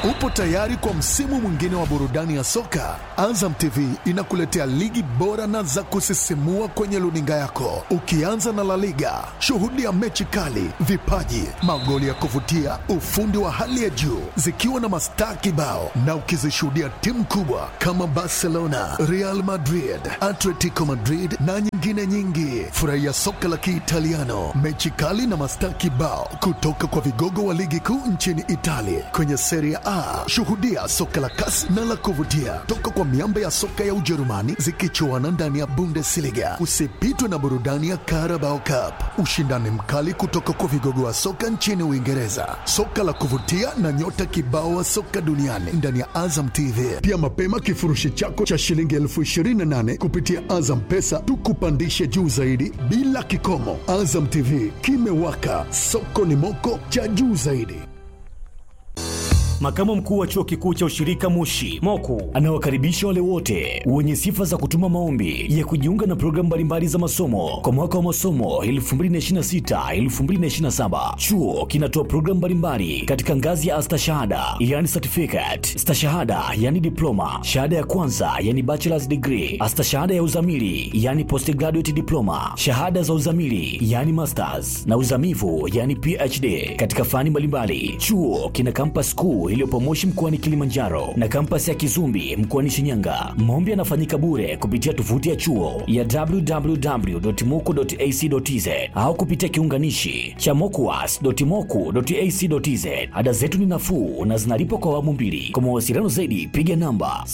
Upo tayari kwa msimu mwingine wa burudani ya soka? Azam TV inakuletea ligi bora na za kusisimua kwenye luninga yako, ukianza na La Liga. Shuhudia mechi kali, vipaji, magoli ya kuvutia, ufundi wa hali ya juu, zikiwa na mastaa kibao, na ukizishuhudia timu kubwa kama Barcelona, Real Madrid, Atletico Madrid na nyingine nyingi. Furahia soka la Kiitaliano, mechi kali na mastaa kibao kutoka kwa vigogo wa ligi kuu nchini Italia kwenye Serie A. Shuhudia soka la kasi na la kuvutia toka kwa miamba ya soka ya Ujerumani zikichuana ndani ya Bundesliga. Usipitwe na burudani ya Carabao Cup, ushindani mkali kutoka kwa vigogo wa soka nchini Uingereza, soka la kuvutia na nyota kibao wa soka duniani ndani ya Azam TV. Pia mapema kifurushi chako cha shilingi elfu ishirini na nane kupitia Azam Pesa tukupandishe juu zaidi bila kikomo. Azam TV kimewaka, soko ni moko cha juu zaidi. Makamu mkuu wa chuo kikuu cha ushirika Moshi Moku anawakaribisha wale wote wenye sifa za kutuma maombi ya kujiunga na programu mbalimbali za masomo kwa mwaka wa masomo 2026-2027. Chuo kinatoa programu mbalimbali katika ngazi ya astashahada yani certificate, stashahada yani diploma, shahada ya kwanza yani bachelor's degree, astashahada ya uzamili yani postgraduate diploma, shahada za uzamili yani masters na uzamivu yani PhD katika fani mbalimbali. Chuo kina campus kuu iliyopo Moshi mkoani Kilimanjaro na kampasi ya Kizumbi mkoani Shinyanga. Maombi yanafanyika bure kupitia tovuti ya chuo ya www.moku.ac.tz au kupitia kiunganishi cha mokuas.moku.ac.tz. Ada zetu ni nafuu na zinalipwa kwa awamu mbili. Kwa mawasiliano zaidi piga namba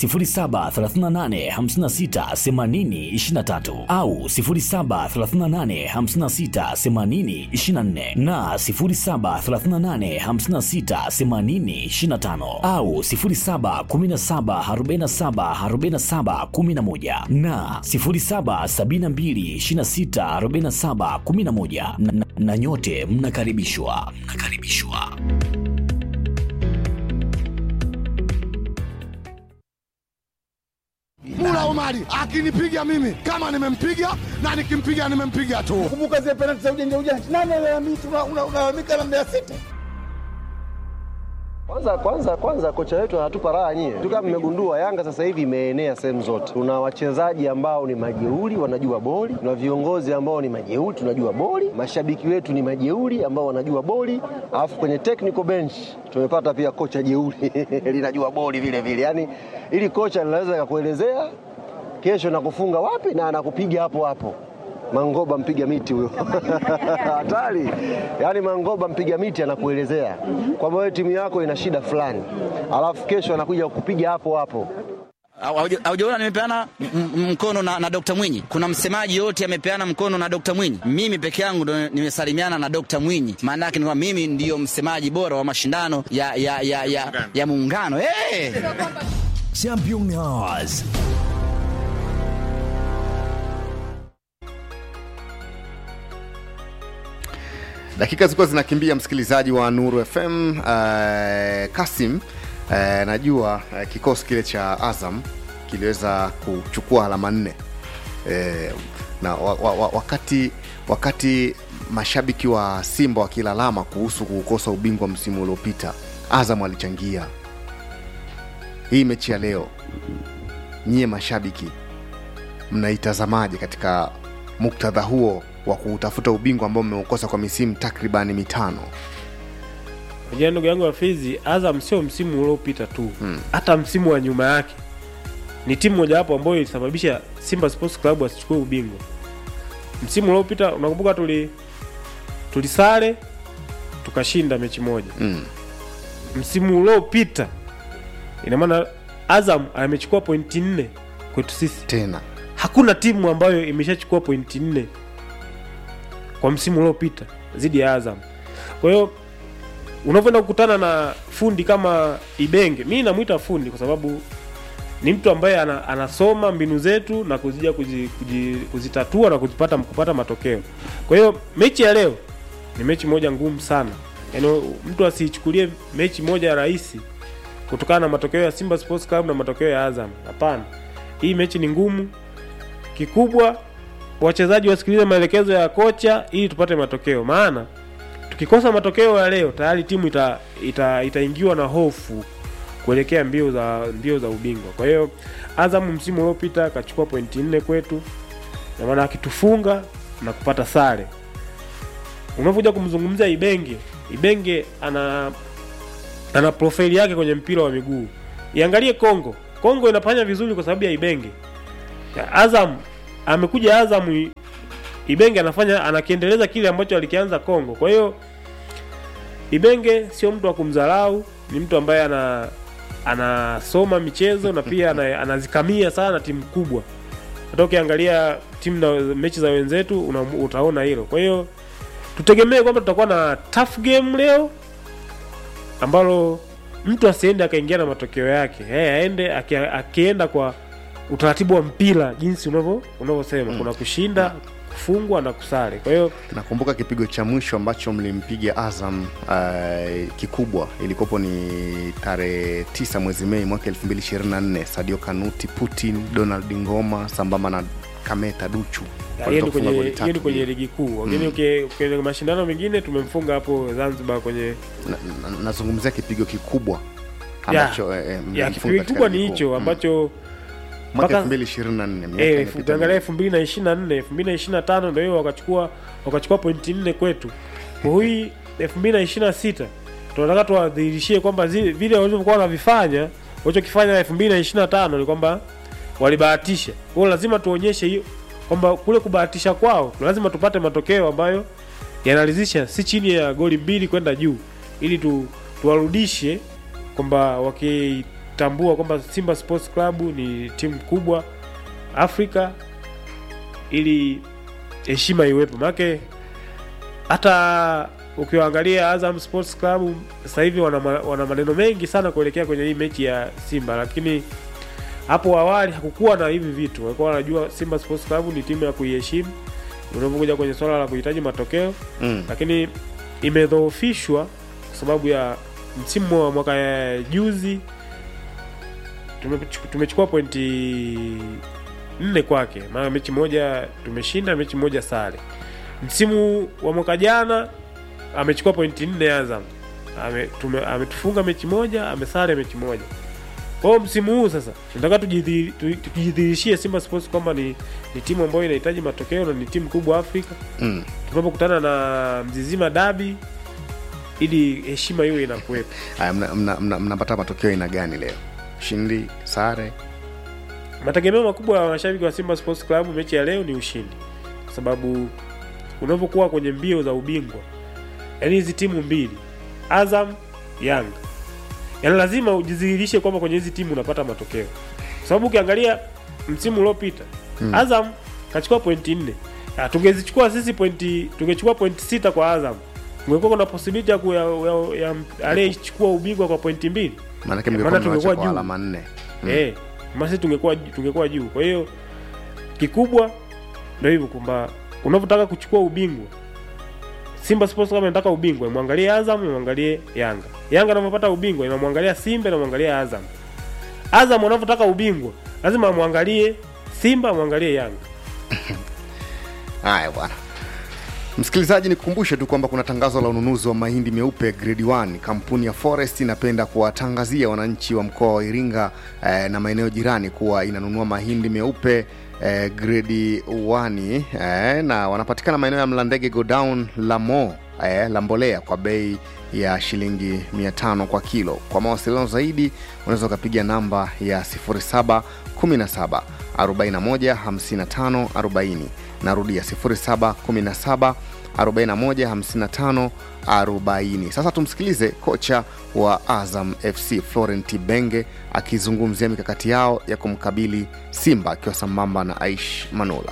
0738568023 au 0738568024 na 07385680 au 0717474711 na 0772264711 na, na, na nyote mnakaribishwa mnakaribishwa. Mula Omari akinipiga mimi kama nimempiga na nikimpiga nimempiga tu. Kumbuka zile penalti za ujanja ujanja, nani alalamika? Unalalamika na Mbeya City. Kwanza kwanza kwanza kocha wetu anatupa raha nyie. Tu kama mmegundua Yanga sasa hivi imeenea sehemu zote. Tuna wachezaji ambao ni majeuri wanajua boli, tuna viongozi ambao ni majeuri tunajua boli, mashabiki wetu ni majeuri ambao wanajua boli, alafu kwenye technical bench tumepata pia kocha jeuri linajua boli vile vile. Yaani ili kocha linaweza kukuelezea kesho nakufunga wapi na anakupiga hapo hapo. Mangoba mpiga miti huyo hatari. Yaani Mangoba mpiga miti anakuelezea kwamba wewe timu yako ina shida fulani, alafu kesho anakuja kukupiga hapo hapo. Haujaona nimepeana mkono na, na Dr. Mwinyi. Kuna msemaji yote amepeana mkono na Dr. Mwinyi. Mimi peke yangu ndo nimesalimiana na Dr. Mwinyi. Maana yake ni kwamba mimi ndiyo msemaji bora wa mashindano ya, ya, ya, ya, ya muungano hey! Champion Hours. Dakika zilikuwa zinakimbia, msikilizaji wa Nuru FM. Uh, Kasim, uh, najua uh, kikosi kile cha Azam kiliweza kuchukua alama nne uh, na wa, wa, wa, wakati wakati mashabiki wa Simba wakilalama kuhusu kukosa ubingwa msimu uliopita, Azam alichangia hii mechi ya leo. Nyie mashabiki mnaitazamaje katika muktadha huo wa kuutafuta ubingwa ambao mmeukosa kwa misimu takribani mitano. Unajua ndugu yangu Hafizi, Azam sio msimu uliopita tu, hata hmm. msimu wa nyuma yake ni timu mojawapo ambayo ilisababisha Simba Sports Club asichukue ubingwa. Msimu uliopita unakumbuka, tuli tulisare tukashinda mechi moja hmm. Msimu uliopita ina maana Azam amechukua pointi nne kwetu sisi tena hakuna timu ambayo imeshachukua pointi nne kwa msimu uliopita dhidi ya Azam. Kwa hiyo unavyoenda kukutana na fundi kama Ibenge, mi namwita fundi kwa sababu ni mtu ambaye ana, anasoma mbinu zetu na kuzija kuzi, kuzi, kuzitatua na kuzipata kupata matokeo. Kwa hiyo mechi ya leo ni mechi moja ngumu sana, yaani mtu asiichukulie mechi moja rahisi kutokana na matokeo ya Simba Sports Club na matokeo ya Azam. Hapana, hii mechi ni ngumu. Kikubwa wachezaji wasikilize maelekezo ya kocha ili tupate matokeo, maana tukikosa matokeo ya leo tayari timu ita, ita, itaingiwa na hofu kuelekea mbio za mbio za ubingwa. Kwa hiyo Azam msimu uliopita akachukua pointi nne kwetu, na maana akitufunga na kupata sare. Unapokuja kumzungumzia Ibenge, Ibenge ana ana profile yake kwenye mpira wa miguu. Iangalie Kongo, Kongo inafanya vizuri kwa sababu ya Ibenge. Ya Azam amekuja Azam, I- Ibenge anafanya anakiendeleza kile ambacho alikianza Kongo. Kwa hiyo Ibenge sio mtu wa kumdharau, ni mtu ambaye ana anasoma michezo na pia ana, anazikamia sana timu kubwa. Hata ukiangalia timu na mechi za wenzetu una, utaona hilo. Kwa hiyo tutegemee kwamba tutakuwa na tough game leo ambalo mtu asiende akaingia na matokeo yake hey, aende aki- akienda kwa utaratibu wa mpira jinsi unavyo unavyosema kuna kushinda kufungwa na kusare kwa hiyo nakumbuka kipigo cha mwisho ambacho mlimpiga azam uh, kikubwa ilikopo ni tarehe 9 mwezi mei mwaka 224 sadio kanuti putin donald ngoma sambamba na kameta duchu hiyo ni Walitoka kwenye kufunga goli hiyo ni tatu kwenye bila. ligi kuu lakini uki- kwenye mashindano mengine tumemfunga hapo zanzibar kwenye Na- na- nazungumzia kipigo kikubwa Ya, ambacho eh, eh, ya mlimfunga kipigo katika kikubwa ni ligi kuu. hicho Mm. ambacho mwaka mpaka- 224 miaka Eh, imepita ukiangalia mingi. elfu mbili na ishiri na nne elfu mbili na ishiri na tano ndo hiyo wakachukua wakachukua pointi nne kwetu kwa hii elfu mbili na ishiri na sita tunataka tuwadhihirishie kwamba zile- vile walivyokuwa wanavifanya walichokifanya elfu mbili na ishiri na tano ni kwamba walibahatisha kwao lazima tuonyeshe hiyo kwamba kule kubahatisha kwao lazima tupate matokeo ambayo yanaridhisha si chini ya goli mbili kwenda juu ili tu, tuwarudishe kwamba wakitambua kwamba simba sports club ni timu kubwa afrika ili heshima iwepo maanake hata ukiwaangalia azam sports club sasa hivi wana, ma- wana maneno mengi sana kuelekea kwenye hii mechi ya simba lakini hapo awali hakukuwa na hivi vitu walikuwa wanajua simba sports club ni timu ya kuiheshimu unapokuja kwenye swala la kuhitaji matokeo Mm. lakini imedhoofishwa kwa sababu ya msimu wa mwaka ya juzi tumechu- tumechukua pointi nne kwake maana mechi moja tumeshinda mechi moja sare msimu wa mwaka jana amechukua pointi nne azam Ame- tume- ametufunga mechi moja amesare mechi moja kwa hiyo msimu huu sasa tunataka tujidhi- tu- tujidhihirishie simba sports kwamba ni, ni timu ambayo inahitaji matokeo na ni timu kubwa afrika Mm. tunapokutana na mzizima dabi ili heshima hiyo inakuwepo Haya, mna- mna- mna- mnapata matokeo aina gani leo ushindi sare mategemeo makubwa ya mashabiki wa simba sports club mechi ya leo ni ushindi kwa sababu unavyokuwa kwenye mbio za ubingwa yaani hizi timu mbili azam yanga yaani lazima ujidhihirishe kwamba kwenye hizi timu unapata matokeo kwa sababu ukiangalia msimu uliopita hmm. azam kachukua pointi nne Ah, tungezichukua sisi pointi tungechukua pointi sita kwa azam ungekuwa kuna posibiliti ya, ku- ya, ya, ya aliyechukua ubingwa kwa pointi mbili maanake Maana mlikuwa mmewacha tungekuwa kwa juu. alama nne mm. eh, masi tungekuwa tungekuwa juu kwa hiyo kikubwa ndio hivyo kwamba unavyotaka kuchukua ubingwa simba sports kama inataka ubingwa imwangalie azam imwangalie yanga yanga anavyopata ubingwa inamwangalia simba inamwangalia azam azam wanavyotaka ubingwa lazima amwangalie simba amwangalie yanga haya bwana msikilizaji nikukumbushe tu kwamba kuna tangazo la ununuzi wa mahindi meupe grade 1 kampuni ya forest inapenda kuwatangazia wananchi wa mkoa wa iringa eh, na maeneo jirani kuwa inanunua mahindi meupe eh, grade 1 eh, na wanapatikana maeneo ya mlandege godown lamo eh, la mbolea kwa bei ya shilingi 500 kwa kilo kwa mawasiliano zaidi unaweza ukapiga namba ya 0717 41 55 40 narudia 0717 41 55 40 sasa tumsikilize kocha wa azam fc florent benge akizungumzia mikakati yao ya kumkabili simba akiwa sambamba na aish manula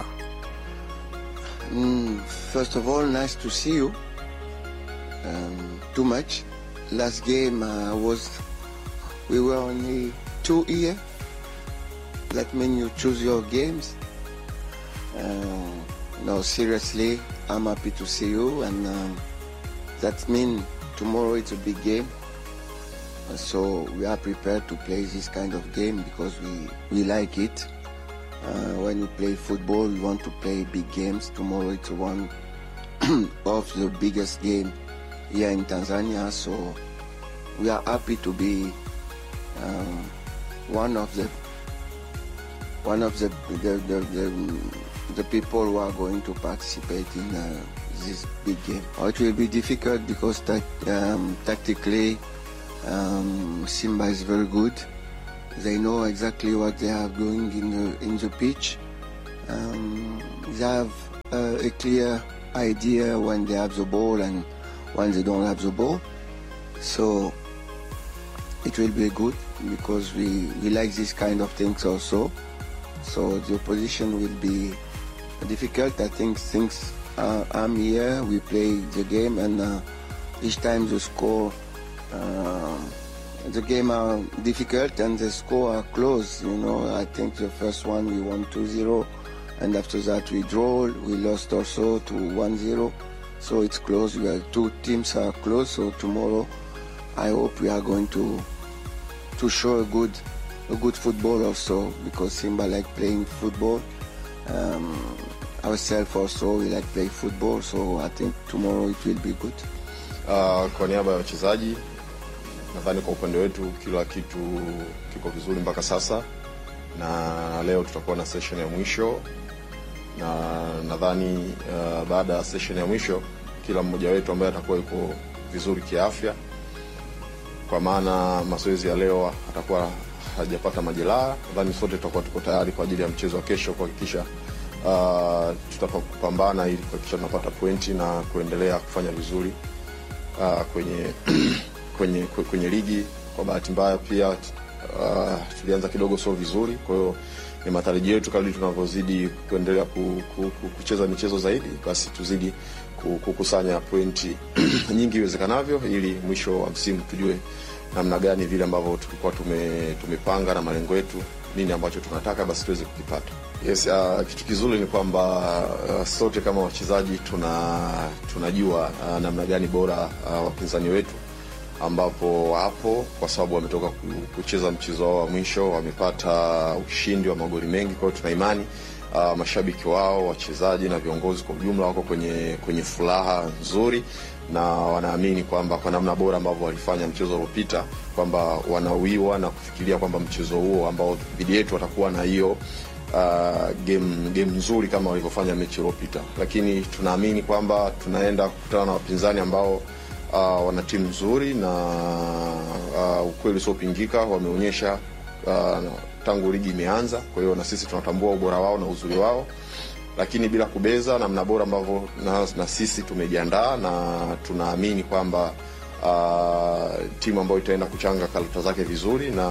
Mm, first of all, nice to see you. Um, too much. Last game uh, was we were only two here. That means you choose your games. Uh, no, seriously, I'm happy to see you, and um, that means tomorrow it's a big game. Uh, So we are prepared to play this kind of game because we, we like it. Uh, when you play football, you want to play big games. Tomorrow it's one of the biggest game here in Tanzania. So we are happy to be um, one of the one of the the, the, the, the people who are going to participate in uh, this big game. It will be difficult because that, um, tactically um, Simba is very good. They know exactly what they are doing in the in the pitch. Um, they have uh, a clear idea when they have the ball and when they don't have the ball. So it will be good because we, we like this kind of things also. So the opposition will be difficult. I think since uh, I'm here, we play the game, and uh, each time the score, uh, the game are difficult and the score are close. You know, I think the first one we won 2-0, and after that we draw. We lost also to 1-0. So it's close. We are two teams are close. So tomorrow, I hope we are going to to show a good a good football also because Simba like playing football. Um, ourselves also we like play football. So I think tomorrow it will be good. Uh, kwa niaba ya wachezaji nadhani kwa upande wetu kila kitu kiko vizuri mpaka sasa, na leo tutakuwa na session ya mwisho, na nadhani uh, baada ya session ya mwisho kila mmoja wetu ambaye atakuwa yuko vizuri kiafya, kwa maana mazoezi ya leo atakuwa hajapata majeraha, nadhani sote tutakuwa tuko tayari kwa ajili ya mchezo wa kesho kuhakikisha uh, tutapambana ili kuhakikisha tunapata pointi na kuendelea kufanya vizuri uh, kwenye kwenye kwenye ligi. Kwa bahati mbaya pia uh, tulianza kidogo sio vizuri, kwa hiyo ni matarajio yetu kadri tunavyozidi kuendelea ku, ku, ku, kucheza michezo zaidi, basi tuzidi ku- kukusanya pointi nyingi iwezekanavyo, ili mwisho wa msimu tujue namna gani vile ambavyo tulikuwa tume, tumepanga na malengo yetu, nini ambacho tunataka basi tuweze kukipata. Yes, uh, kitu kizuri ni kwamba uh, sote kama wachezaji tuna tunajua uh, namna gani bora uh, wapinzani wetu ambapo hapo kwa sababu wametoka ku- kucheza mchezo wao wa mwisho wamepata ushindi wa magoli mengi. Kwa hiyo tuna imani uh, mashabiki wao, wachezaji na viongozi kwa ujumla wako kwenye kwenye furaha nzuri na wanaamini kwamba kwa namna bora ambavyo walifanya mchezo uliopita kwamba wanawiwa na kufikiria kwamba mchezo huo ambao dhidi yetu watakuwa na hiyo uh, game game nzuri kama walivyofanya mechi iliyopita, lakini tunaamini kwamba tunaenda kukutana na wapinzani ambao uh, wana timu nzuri na uh, ukweli usiopingika wameonyesha uh, tangu ligi imeanza. Kwa hiyo na sisi tunatambua ubora wao na uzuri wao, lakini bila kubeza namna bora ambavyo na, na sisi tumejiandaa na tunaamini kwamba uh, timu ambayo itaenda kuchanga karata zake vizuri na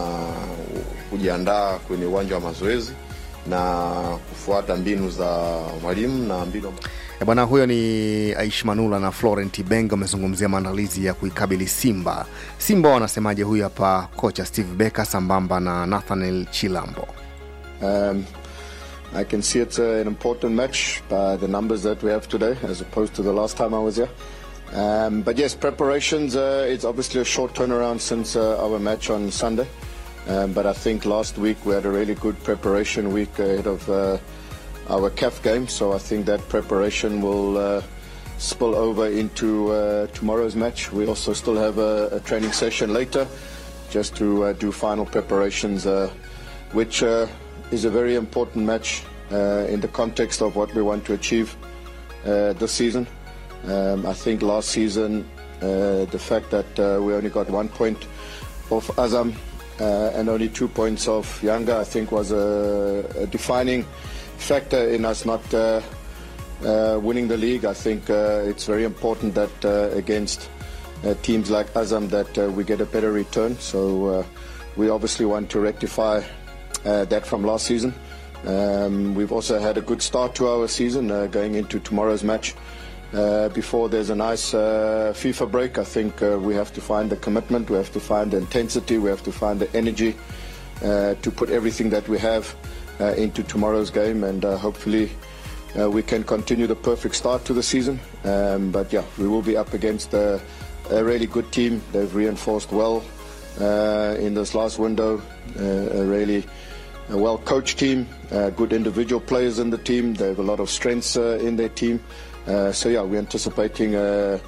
kujiandaa kwenye uwanja wa mazoezi na kufuata mbinu za mwalimu na mbinu E bwana, huyo ni Aish Manula na Florent Ibenge wamezungumzia maandalizi ya kuikabili Simba. Simba wanasemaje? Huyu hapa kocha Steve Becker sambamba na Nathaniel Chilambo. Um, I can see it's uh, an important match by the numbers that we have today as opposed to the last time I was here. Um, but yes, preparations, uh, it's obviously a short turnaround since uh, our match on Sunday. Um, but I think last week we had a really good preparation week ahead of uh, our CAF game. So I think that preparation will uh, spill over into uh, tomorrow's match. We also still have a, a training session later just to uh, do final preparations, uh, which uh, is a very important match uh, in the context of what we want to achieve uh, this season. Um, I think last season, uh, the fact that uh, we only got one point off Azam uh, and only two points off Yanga, I think was a, a defining factor in us not uh, uh, winning the league. I think uh, it's very important that uh, against uh, teams like Azam that uh, we get a better return. So uh, we obviously want to rectify uh, that from last season. Um, we've also had a good start to our season uh, going into tomorrow's match. Uh, before there's a nice uh, FIFA break, I think uh, we have to find the commitment, we have to find the intensity, we have to find the energy uh, to put everything that we have uh, into tomorrow's game, and uh, hopefully uh, we can continue the perfect start to the season. Um, but yeah, we will be up against a, a really good team. They've reinforced well uh, in this last window. Uh, a really a well coached team, uh, good individual players in the team. They have a lot of strengths uh, in their team. Uh, so yeah, we're anticipating a,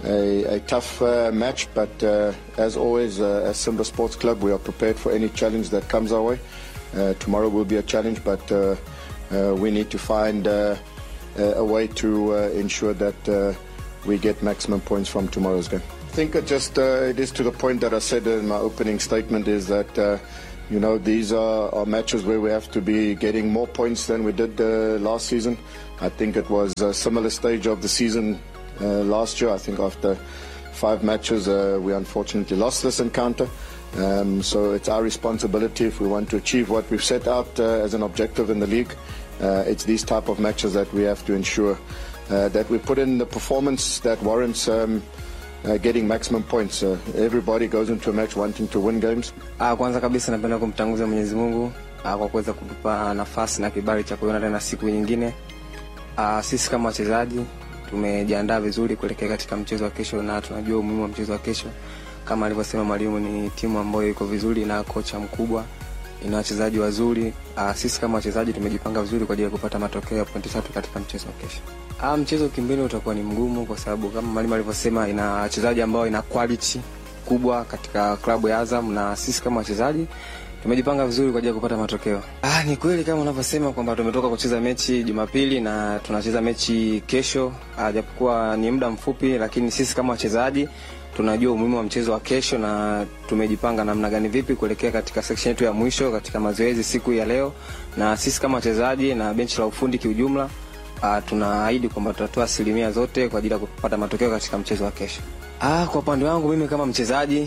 a, a tough uh, match, but uh, as always, uh, as Simba Sports Club, we are prepared for any challenge that comes our way. Uh, tomorrow will be a challenge, but uh, uh, we need to find uh, a a way to uh, ensure that uh, we get maximum points from tomorrow's game. I think it just uh, it is to the point that I said in my opening statement is that uh, you know these are, are matches where we have to be getting more points than we did uh, last season. I think it was a similar stage of the season uh, last year. I think after five matches uh, we unfortunately lost this encounter. Um, so it's our responsibility if we want to achieve what we've set out uh, as an objective in the league. Uh, it's these type of matches that we have to ensure uh, that we put in the performance that warrants um, uh, getting maximum points. Uh, everybody goes into a match wanting to win games. Ah, kwanza kabisa napenda kumtanguza Mwenyezi Mungu ah, kwa kuweza kutupa nafasi na kibali cha kuiona tena siku nyingine. Ah, sisi kama wachezaji tumejiandaa vizuri kuelekea katika mchezo wa kesho na tunajua umuhimu wa mchezo wa kesho. Kama alivyosema mwalimu, ni timu ambayo iko vizuri na kocha mkubwa, ina wachezaji wazuri. Ah, sisi kama wachezaji tumejipanga vizuri kwa ajili ya kupata matokeo ya pointi tatu katika mchezo wa kesho. Ah, mchezo kimbele utakuwa ni mgumu kwa sababu kama mwalimu alivyosema, ina wachezaji ambao ina quality kubwa katika klabu ya Azam na sisi kama wachezaji tumejipanga vizuri kwa ajili ya kupata matokeo. Ah, ni kweli kama unavyosema kwamba tumetoka kucheza mechi Jumapili na tunacheza mechi kesho, ah, japokuwa ni muda mfupi, lakini sisi kama wachezaji tunajua umuhimu wa mchezo wa kesho na tumejipanga namna gani vipi kuelekea katika section yetu ya mwisho katika mazoezi siku ya leo, na sisi kama wachezaji na benchi la ufundi kiujumla uh, tunaahidi kwamba tutatoa asilimia zote kwa ajili ya kupata matokeo katika mchezo wa kesho. Ah, kwa upande wangu mimi kama mchezaji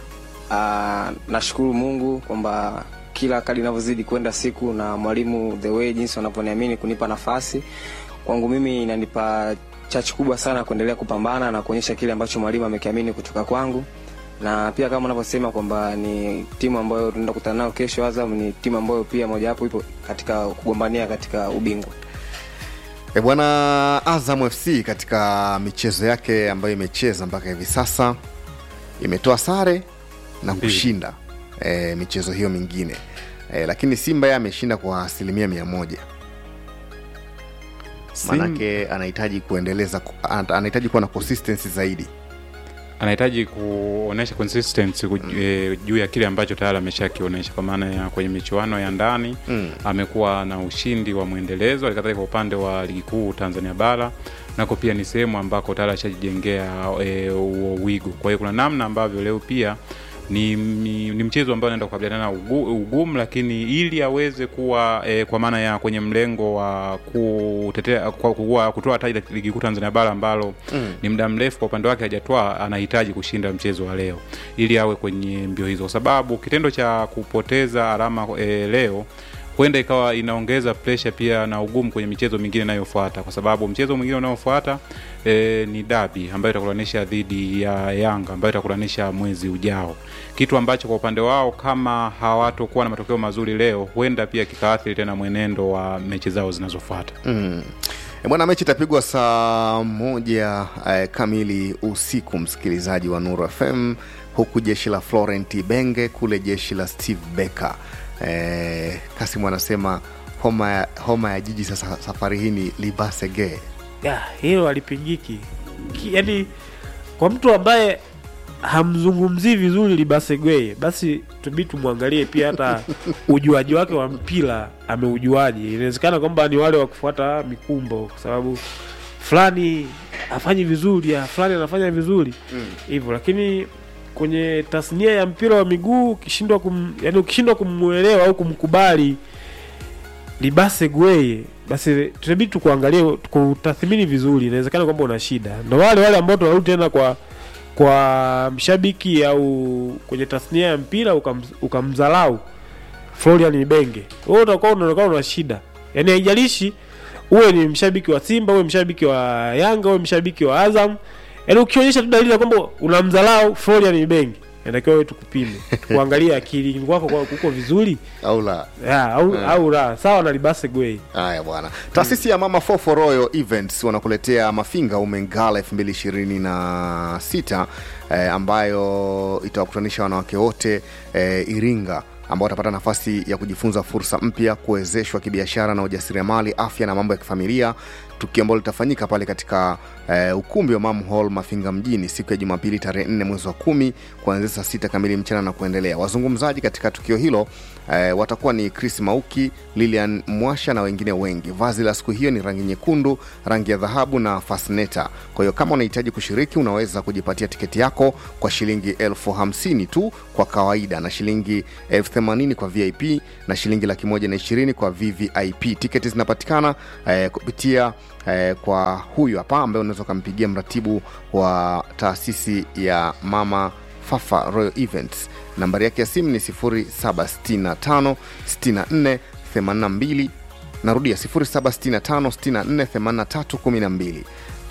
ah, nashukuru Mungu kwamba kila kadi inavyozidi kwenda siku na mwalimu the way jinsi wanavyoniamini kunipa nafasi kwangu mimi inanipa chachu kubwa sana kuendelea kupambana na kuonyesha kile ambacho mwalimu amekiamini kutoka kwangu na pia kama unavyosema kwamba ni timu ambayo tunaenda kukutana nayo kesho Azam ni timu ambayo pia mojawapo ipo katika kugombania katika ubingwa E bwana, Azam FC katika michezo yake ambayo imecheza mpaka hivi sasa imetoa sare na kushinda e, michezo hiyo mingine e, lakini Simba yeye ameshinda kwa asilimia mia moja Sim- manake anahitaji kuendeleza ana- anahitaji kuwa na consistency zaidi anahitaji kuonesha consistency kuj- eh, juu ya kile ambacho tayari ameshakionyesha kwa maana ya kwenye michuano ya ndani Mm. amekuwa na ushindi wa mwendelezo halikadhalika kwa upande wa ligi kuu tanzania bara nako pia ni sehemu ambako tayari ashajijengea e, huo wigo kwa hiyo kuna namna ambavyo leo pia ni, ni, ni mchezo ambao anaenda kukabiliana na ugu, ugumu lakini ili aweze kuwa e, kwa maana ya kwenye mlengo wa kutetea kwa kuwa, kutoa taji la ligi kuu Tanzania bara ambalo Mm. ni muda mrefu kwa upande wake hajatoa, anahitaji kushinda mchezo wa leo ili awe kwenye mbio hizo, kwa sababu kitendo cha kupoteza alama e, leo huenda ikawa inaongeza presha pia na ugumu kwenye michezo mingine inayofuata, kwa sababu mchezo mwingine unaofuata e, ni dabi ambayo itakulanisha dhidi ya Yanga ambayo itakulanisha mwezi ujao, kitu ambacho kwa upande wao kama hawatokuwa na matokeo mazuri leo, huenda pia kikaathiri tena mwenendo wa mechi zao zinazofuata. mm. E bwana, mechi itapigwa saa moja eh, kamili usiku, msikilizaji wa Nuru FM, huku jeshi la Florent Ibenge kule jeshi la Steve Becker. Eh, Kasimu anasema homa ya, homa ya jiji sasa safari hii ni Libasege. ya hilo alipigiki yaani kwa mtu ambaye hamzungumzii vizuri libasegweye basi tubii tumwangalie pia hata ujuaji wake wa mpira ameujuaji inawezekana kwamba ni wale wa kufuata mikumbo kwa sababu fulani afanyi vizuri ah, fulani anafanya vizuri hivyo lakini kwenye tasnia ya mpira wa miguu ukishindwa kum, yani ukishindwa kumwelewa au kumkubali libase gweye basi tunabidi tukuangalie tukutathmini vizuri inawezekana kwamba una shida ndo wale wale ambao tunarudi tena kwa kwa mshabiki au kwenye tasnia ya mpira ukam, ukamdhalau Florian Ibenge wewe utakuwa unaonekana una shida yaani haijalishi uwe ni mshabiki wa Simba uwe mshabiki wa Yanga uwe mshabiki wa Azam yaani ukionyesha tu dalili ya kwamba unamdhalau Florian Ibenge inatakiwa wewe tukupime tukuangalie akili kwako kwa kuko vizuri au la ya, au, Mm. au la sawa na libase gwei Haya bwana, taasisi ya Mama Fofo Royal Events wanakuletea Mafinga Umengala 2026 eh, ambayo itawakutanisha wanawake wote eh, Iringa ambao watapata nafasi ya kujifunza fursa mpya, kuwezeshwa kibiashara na ujasiriamali, afya na mambo ya kifamilia, tukio ambalo litafanyika pale katika eh, ukumbi wa Mam Hall Mafinga mjini siku ya Jumapili tarehe 4 mwezi wa kumi kuanzia saa sita kamili mchana na kuendelea. Wazungumzaji katika tukio hilo eh, watakuwa ni Chris Mauki, Lilian Mwasha na wengine wengi. Vazi la siku hiyo ni rangi nyekundu, rangi ya dhahabu na fasneta. Kwa hiyo kama unahitaji kushiriki, unaweza kujipatia tiketi yako kwa shilingi elfu hamsini tu kwa kawaida na shilingi elfu themanini kwa VIP na shilingi laki moja na ishirini kwa VVIP. Tiketi zinapatikana eh, kupitia eh, kwa huyu hapa ambaye unaweza ukampigia mratibu wa taasisi ya Mama Fafa Royal Events. Nambari yake ya simu ni 0765 64 82 narudia 0765 64 83 12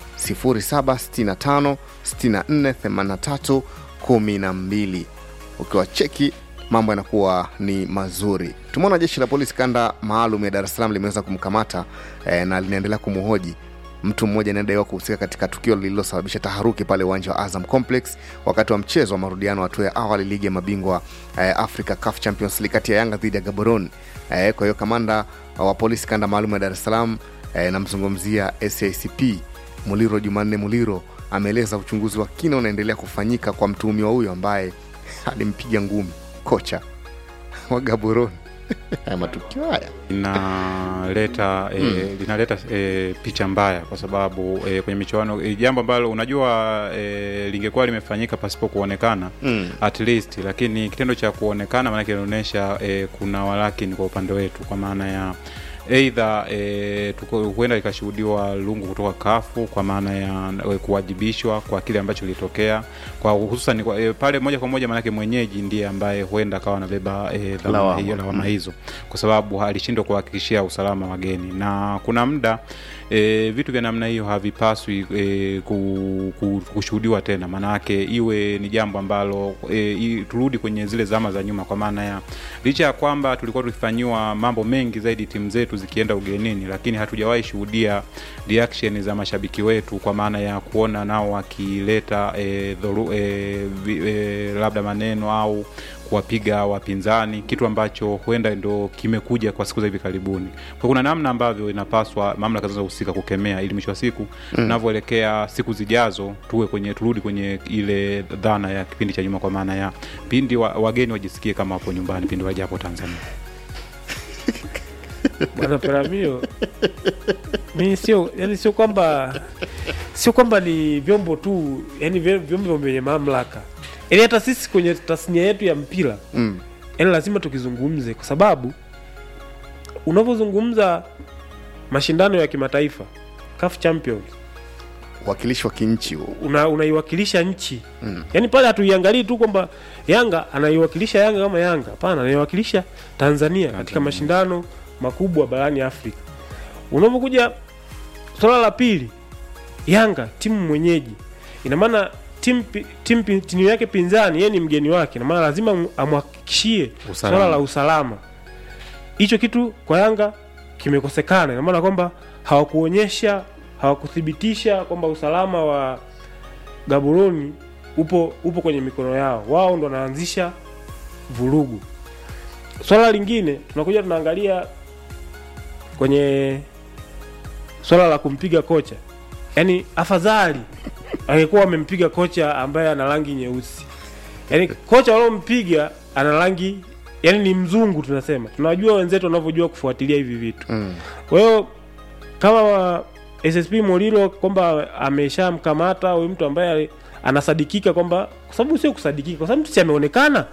0765 64 83 12 ukiwa cheki mambo yanakuwa ni mazuri tumeona jeshi la polisi kanda maalum ya dar es salaam limeweza kumkamata eh, na linaendelea kumhoji mtu mmoja anayedaiwa kuhusika katika tukio lililosababisha taharuki pale uwanja wa azam complex wakati wa mchezo wa marudiano hatua ya awali ligi ya mabingwa eh, africa caf champions league kati ya yanga dhidi ya gaborone eh, kwa hiyo kamanda wa polisi kanda maalum ya dar es salaam eh, namzungumzia sacp muliro jumanne muliro ameeleza uchunguzi wa kina unaendelea kufanyika kwa mtuhumiwa huyo ambaye alimpiga ngumi kocha wa gaborone haya matukio haya linaleta e, Mm. linaleta e, picha mbaya kwa sababu e, kwenye michuano e, jambo ambalo unajua e, lingekuwa limefanyika pasipo kuonekana Mm. at least lakini kitendo cha kuonekana maanake inaonyesha e, kuna walakini kwa upande wetu kwa maana ya eidha e, tuko- huenda ikashuhudiwa lungu kutoka kafu kwa maana ya e, kuwajibishwa kwa kile ambacho kilitokea kwa hususan kwa, e, pale moja kwa moja maanake mwenyeji ndiye ambaye huenda akawa anabeba e, Lawama. lawama hiyo lawama Mm. hizo kwa sababu alishindwa kuhakikishia usalama wageni na kuna muda e, vitu vya namna hiyo havipaswi e, ku, ku, kushuhudiwa tena maanayake iwe ni jambo ambalo e, i, turudi kwenye zile zama za nyuma kwa maana ya licha ya kwamba tulikuwa tukifanyiwa mambo mengi zaidi timu zetu zikienda ugenini lakini hatujawahi shuhudia reaction za mashabiki wetu kwa maana ya kuona nao wakileta e, dhoru, e, vi, e, labda maneno au kuwapiga wapinzani kitu ambacho huenda ndo kimekuja kwa siku za hivi karibuni kwa kuna namna ambavyo inapaswa mamlaka zinazohusika kukemea ili mwisho wa siku Mm. tunavyoelekea siku zijazo tuwe kwenye turudi kwenye ile dhana ya kipindi cha nyuma kwa maana ya pindi wa, wageni wajisikie kama wapo nyumbani pindi wajapo tanzania bwana Peramio, mi sio yani, sio kwamba sio kwamba ni vyombo tu, yani vy- vyombo vyenye mamlaka, yani hata sisi kwenye tasnia yetu ya mpira mm. yani lazima tukizungumze, kwa sababu unavyozungumza mashindano ya kimataifa CAF Champions wakilishi wa kinchi huo una, unaiwakilisha nchi mm. yaani pale hatuiangalii tu kwamba yanga anaiwakilisha yanga kama yanga hapana anaiwakilisha tanzania katika mashindano makubwa barani afrika unapokuja swala la pili yanga timu mwenyeji ina maana timu pi- timu pi- timu yake pinzani yeye ni mgeni wake ina maana lazima mu- amhakikishie Usalama. swala la usalama hicho kitu kwa yanga kimekosekana ina maana kwamba hawakuonyesha hawakuthibitisha kwamba usalama wa gaboroni upo upo kwenye mikono yao wao ndo wanaanzisha vurugu swala lingine tunakuja tunaangalia kwenye swala la kumpiga kocha yaani afadhali angekuwa wamempiga kocha ambaye ana rangi nyeusi yaani kocha waliompiga ana rangi yaani ni mzungu tunasema tunajua wenzetu wanavyojua kufuatilia hivi vitu Mm. kwa hiyo kama wa- ssp molilo kwamba ameshamkamata huyu mtu ambaye anasadikika kwamba kwa sababu sio kusadikika kwa sababu mtu si ameonekana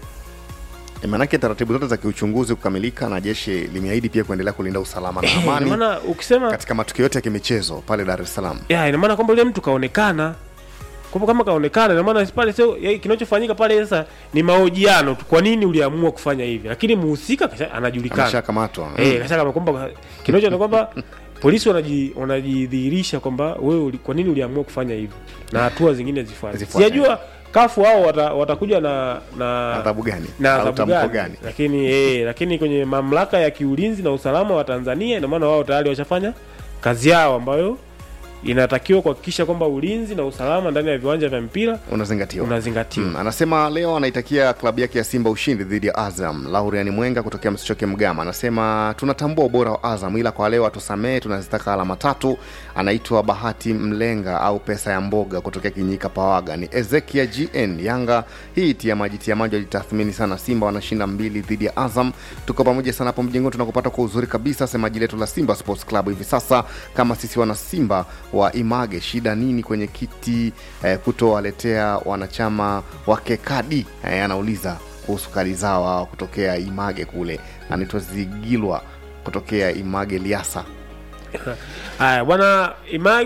E, maanake taratibu zote za kiuchunguzi kukamilika na jeshi limeahidi pia kuendelea kulinda usalama na Eh, ina amani maana ukisema katika matukio yote ya kimichezo pale dar es salaam ya ina maana kwamba yule mtu kaonekana kwamba kama kaonekana ina maana pale sio ya- kinachofanyika pale sasa ni mahojiano tu kwa nini uliamua kufanya hivi lakini muhusika kasha- anajulikana ameshakamatwa eh kasha kama kwamba kinacho ni kwamba polisi wanaji wanajidhihirisha kwamba wewe uli- kwa nini uliamua kufanya hivi na hatua zingine zifuate Zifuate. sijajua kafu hao wata, watakuja na na adhabu gani na Au adhabu tamko gani, gani lakini eh, lakini kwenye mamlaka ya kiulinzi na usalama wa Tanzania ina maana wao tayari washafanya kazi yao ambayo inatakiwa kuhakikisha kwamba ulinzi na usalama ndani ya viwanja vya mpira unazingatiwa unazingatiwa Mm, anasema leo anaitakia klabu yake ya Simba ushindi dhidi ya Azam. Laurian Mwenga kutokea Msichoke Mgama anasema tunatambua ubora wa Azam, ila kwa leo atusamee, tunazitaka alama tatu. Anaitwa Bahati Mlenga au pesa ya mboga kutokea Kinyika Pawaga. Ni Ezekia GN Yanga hii tia maji tia maji walitathmini sana. Simba wanashinda mbili dhidi ya Azam. Tuko pamoja sana hapo mjengoni, tunakupata kwa uzuri kabisa. Semaji letu la Simba Sports Club hivi sasa, kama sisi wana Simba wa Image, shida nini kwenye kiti eh, kutowaletea wanachama wake kadi eh, anauliza kuhusu kadi zao hawa kutokea Image kule, anaitwa Zigilwa kutokea Image Liasa. haya bwana Image